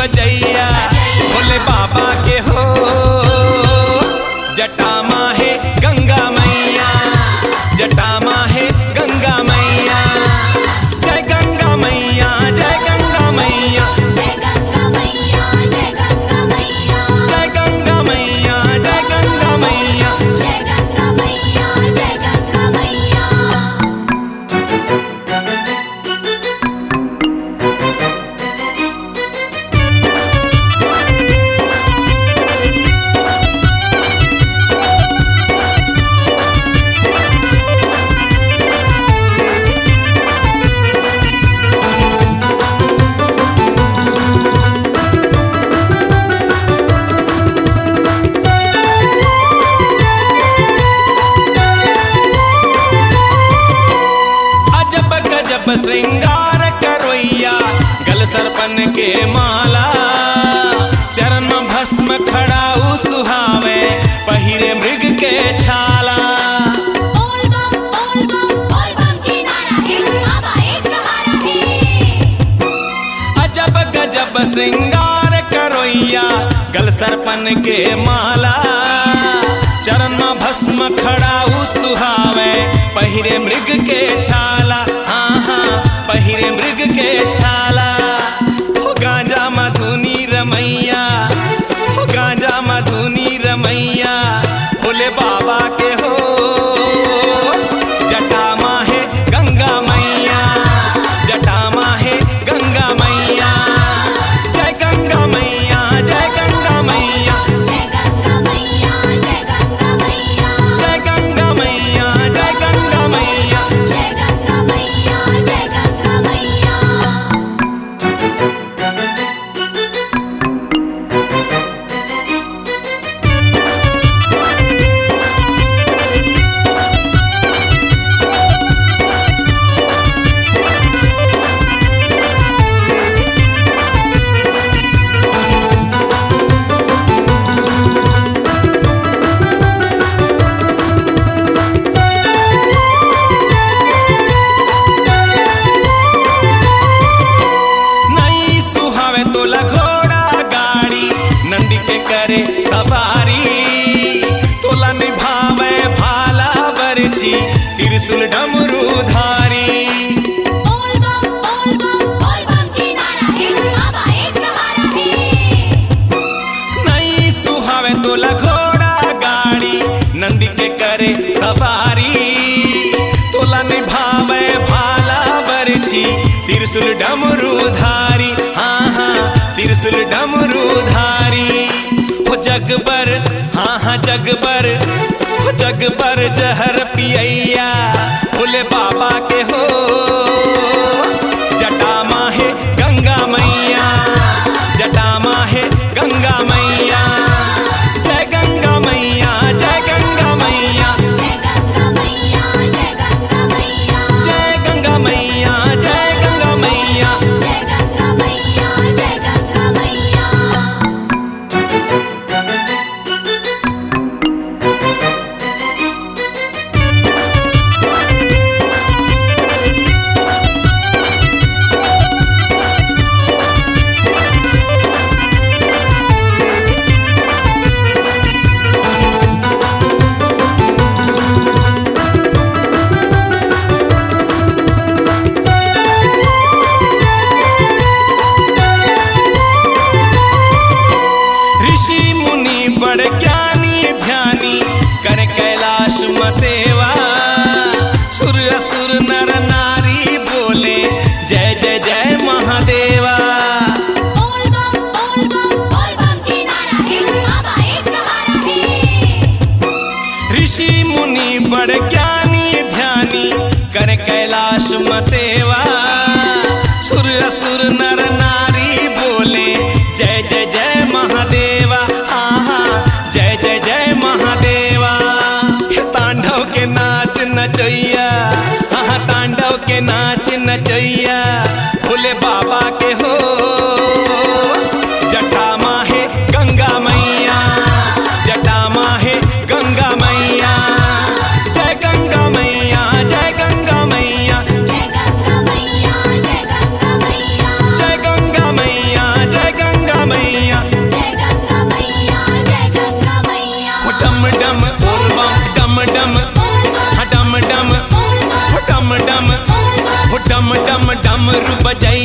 बजैया भोले बाबा के हो जटा माहे गंगा मैया जटा माहे गंगा मैया जय गंगा मैया जय गंगा मैया जय गंगा मैया जय गंगा मैया जय गंगा मैया जय गंगा मैया जय गंगा मैया जय गंगा मैया अजब गजब श्रृंगार करोइया गल सरपन के माला चरण में भस्म खड़ाऊ सुहावे पहिरे मृग के छाला बोल बम बोल बम बोल बम की नारा है बाबा एक सहारा है अजब गजब श्रृंगार करोइया गल सरपन के माला चरण में भस्म खड़ाऊ सुहावे पहिरे मृग के छाला हाँ हाँ पहिरे मृग के छाला हो गांजा मधुनी रमैया हो गांजा मधुनी रमैया भोले बाबा के हो जटा माहे गंगा मैया जटा माहे गंगा मैया जय गंगा मैया जय गंगा मैया जय गंगा मैया जय गंगा मैया जय गंगा मैया जय गंगा मैया जय गंगा मैया जय गंगा मैया नहीं सुहावे तोला घोड़ा गाड़ी नंदी के करे सवारी तोला निभावे भाला बरछी त्रिशूल डमरू धारी बोल बम बोल बम बोल बम की नारा है बाबा एक सहारा है नहीं सुहावे तोला घोड़ा गाड़ी नंदी के करे सवारी तोला निभावे भाला बरछी त्रिशूल डमरू धारी हाँ हाँ त्रिशूल डमरू धारी हो जगबर हाँ हाँ जगबर हो जगबर जहर पियैया भोले बाबा के हो जटा माहे गंगा मैया जटा माहे गंगा मैया जय गंगा मैया जय गंगा मैया जय गंगा मैया जय गंगा मैया जय गंगा मैया जय गंगा मैया जय गंगा मैया जय गंगा मैया ऋषि मुनि बड़ ज्ञानी ध्यानी कर कैलाश मसेवा सुर असुर नर नारी बोले जय जय जय महादेवा बोल बम बोल बम बोल बम की नारा है बाबा एक सहारा है ऋषि मुनि बड़ ज्ञानी ध्यानी कर कैलाश मसेवा सुर असुर नर नारी बोले जय जय जय महादेवा आहा जय डमरू बजई